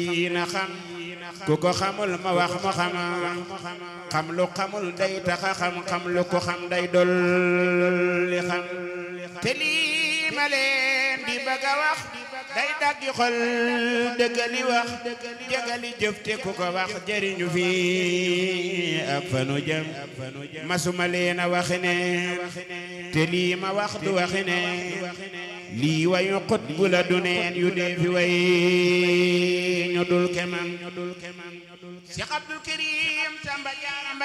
yi na xam ku ko xamul ma wax mu xam xam lu xamul day taxa xam xam lu ko xam day dolli xam te lii ma leen di bëgg a wax day daggi xol dëggali wax jëgali jëf te ku ko wax jëriñu fi ak fanu jëm masuma leen a waxi ne te lii ma wax du waxi ne lii wayu xut bu la du neen yu dee fi way ñu dul kemam Cheikh Abdul Karim Samba Jaara